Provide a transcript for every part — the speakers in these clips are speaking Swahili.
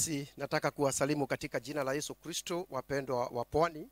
Basi nataka kuwasalimu katika jina la Yesu Kristo, wapendwa wa Pwani.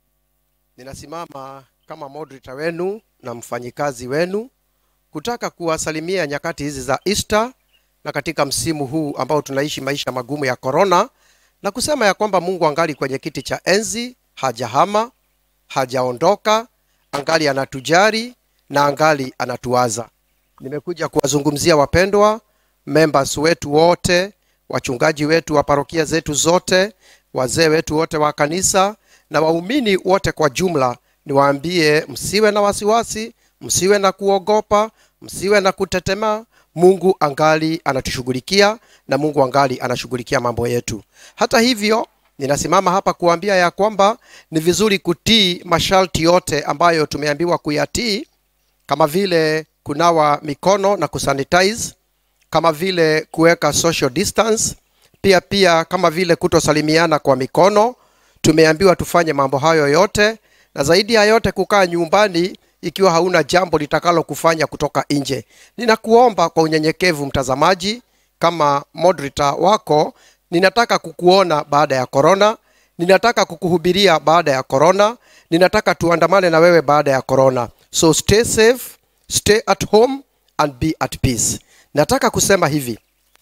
Ninasimama kama moderator wenu na mfanyikazi wenu kutaka kuwasalimia nyakati hizi za Easter na katika msimu huu ambao tunaishi maisha magumu ya korona, na kusema ya kwamba Mungu angali kwenye kiti cha enzi, hajahama, hajaondoka, angali anatujari na angali anatuwaza. Nimekuja kuwazungumzia wapendwa members wetu wote, wachungaji wetu wa parokia zetu zote, wazee wetu wote wa kanisa na waumini wote kwa jumla, niwaambie msiwe na wasiwasi, msiwe na kuogopa, msiwe na kutetema. Mungu angali anatushughulikia na Mungu angali anashughulikia mambo yetu. Hata hivyo, ninasimama hapa kuambia ya kwamba ni vizuri kutii masharti yote ambayo tumeambiwa kuyatii, kama vile kunawa mikono na kusanitize, kama vile kuweka social distance, pia pia kama vile kutosalimiana kwa mikono. Tumeambiwa tufanye mambo hayo yote, na zaidi ya yote kukaa nyumbani ikiwa hauna jambo litakalo kufanya kutoka nje. Ninakuomba kwa unyenyekevu, mtazamaji, kama moderator wako, ninataka kukuona baada ya korona, ninataka kukuhubiria baada ya korona, ninataka tuandamane na wewe baada ya korona. So stay safe, stay at home and be at peace. Nataka kusema hivi,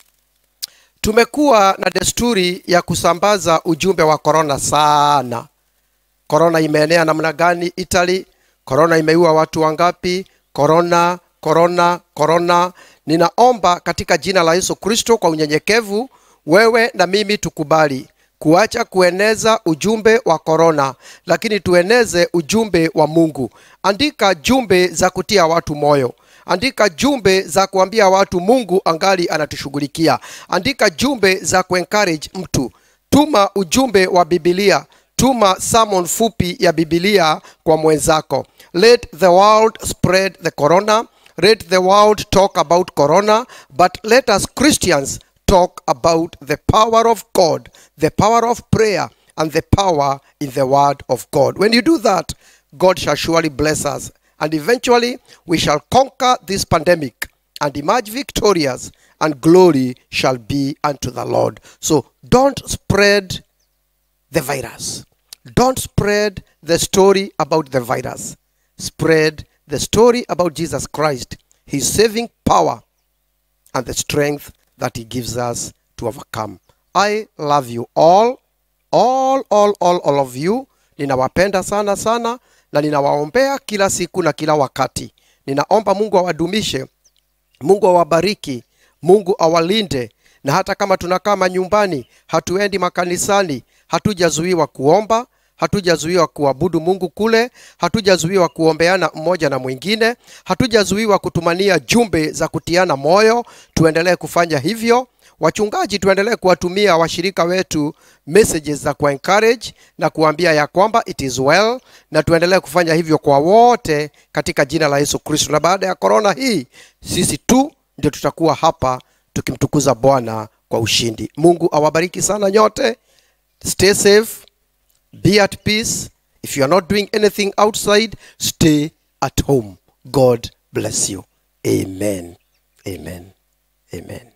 tumekuwa na desturi ya kusambaza ujumbe wa korona sana. Korona imeenea namna gani Italy? Korona imeua watu wangapi? Korona, korona, korona. Ninaomba katika jina la Yesu Kristo kwa unyenyekevu, wewe na mimi tukubali kuacha kueneza ujumbe wa korona, lakini tueneze ujumbe wa Mungu. Andika jumbe za kutia watu moyo. Andika jumbe za kuambia watu Mungu angali anatushughulikia. Andika jumbe za kuencourage mtu. Tuma ujumbe wa Biblia. Tuma sermon fupi ya Biblia kwa mwenzako. Let the world spread the corona. Let the world talk about corona, but let us Christians talk about the power of God, the power of prayer, and the power in the word of God. When you do that, God shall surely bless us, and eventually we shall conquer this pandemic and emerge victorious, and glory shall be unto the Lord. So don't spread the virus. Don't spread the story about the virus. Spread the story about Jesus Christ, his saving power, and the strength that he gives us to overcome. I love you all, all, all, all, all of you. Ninawapenda sana sana na ninawaombea kila siku na kila wakati. Ninaomba Mungu awadumishe, Mungu awabariki, Mungu awalinde, na hata kama tunakaa manyumbani, hatuendi makanisani, hatujazuiwa kuomba, hatujazuiwa kuabudu Mungu kule, hatujazuiwa kuombeana mmoja na mwingine, hatujazuiwa kutumania jumbe za kutiana moyo. Tuendelee kufanya hivyo. Wachungaji, tuendelee kuwatumia washirika wetu messages za ku encourage na kuambia ya kwamba it is well, na tuendelee kufanya hivyo kwa wote katika jina la Yesu Kristo. Na baada ya korona hii, sisi tu ndio tutakuwa hapa tukimtukuza Bwana kwa ushindi. Mungu awabariki sana nyote. Stay safe. Be at peace. If you are not doing anything outside, stay at home. God bless you. Amen. Amen. Amen.